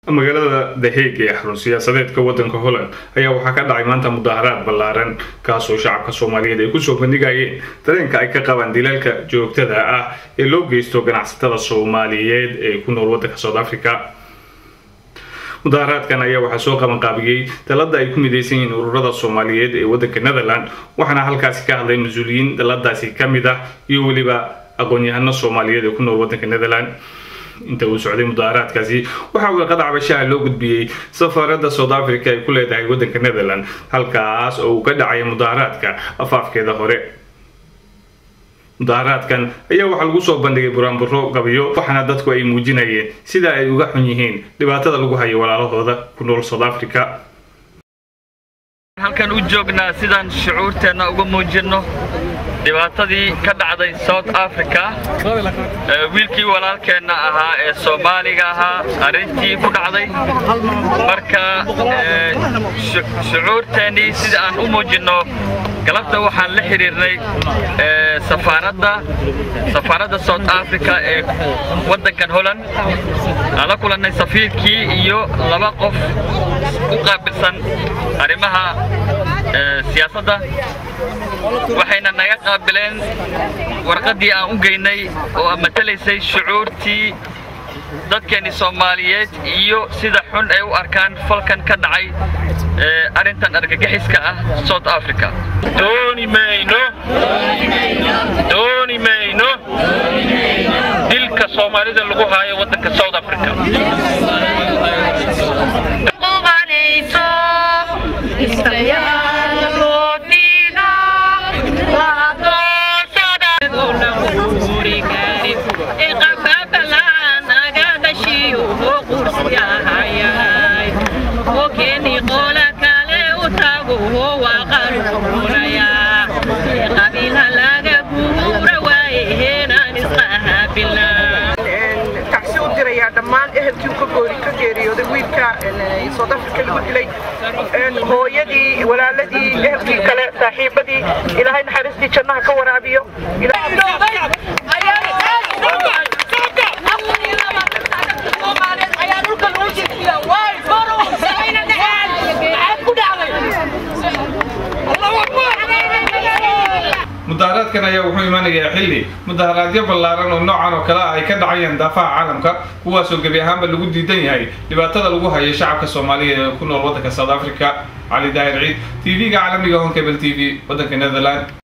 magaalada the hague ee xarun siyaasadeedka waddanka holland ayaa waxaa ka dhacay maanta mudaharaad ballaaran kaasoo shacabka soomaaliyeed ay kusoo bandhigayeen dareenka ay ka qabaan dilaalka joogtada ah ee loo geysto ganacsatada soomaaliyeed ee ku nool waddanka south africa mudaharaadkan ayaa waxaa soo qabanqaabiyey dalada ay ku midaysan yihiin ururada soomaaliyeed ee waddanka netherland waxaana halkaasi ka hadlay mas-uuliyiin daladaasi ka mid ah iyo weliba aqoon-yahano soomaaliyeed ee ku nool waddanka netherland inta uu socday mudaharaadkaasi waxaa warqad cabashaha loo gudbiyey safaaradda south africa ay ku leedahay waddanka netherland halkaas oo uu ka dhacay mudaharaadka afaafkeeda hore mudaharaadkan ayaa waxaa lagu soo bandhigay buraanburo gabiyo waxaana dadku ay muujinayeen sida ay uga xun yihiin dhibaatada lagu hayo walaalahooda ku nool south africa halkan u joognaa sidaan shucuurteenna uga muujinno dhibaatadii ka dhacday south africa wiilkii walaalkeenna ahaa ee soomaaliga ahaa arrintii ku dhacday marka shucuurteennii sida aan u muujinno galabta waxaan la xidhiirnay safaaradda safaaradda south africa ee waddankan holland aan la kulannay safiirkii iyo laba qof u qaabilsan arrimaha siyaasadda waxayna naga qaabileen warqaddii aan u geynay oo matalaysay shucuurtii dadkeennii soomaaliyeed iyo sida xun ay u arkaan falkan ka dhacay arrintan argagixiska ah south africa dooni mayno dooni mayno dilka soomaalida lagu haayo waddanka south africa dhammaan ehelkii ka goori ka geeriyooday wiilka south africa lagu dilay hooyadii walaaladii ehelkii kale saaxiibadii ilaahay naxariistii jannaha ka waraabiyo mudaharaadkan ayaa wuxuu imanayaa xilli mudaharaadyo ballaaran oo noocan oo kale ah ay ka dhacayaan daafaha caalamka kuwaasoo gebi ahaanba lagu diidan yahay dhibaatada lagu hayo shacabka soomaaliyeed ee ku nool waddanka south africa cali daahir ciid t v-ga caalamiga honkebel t v waddanka netherland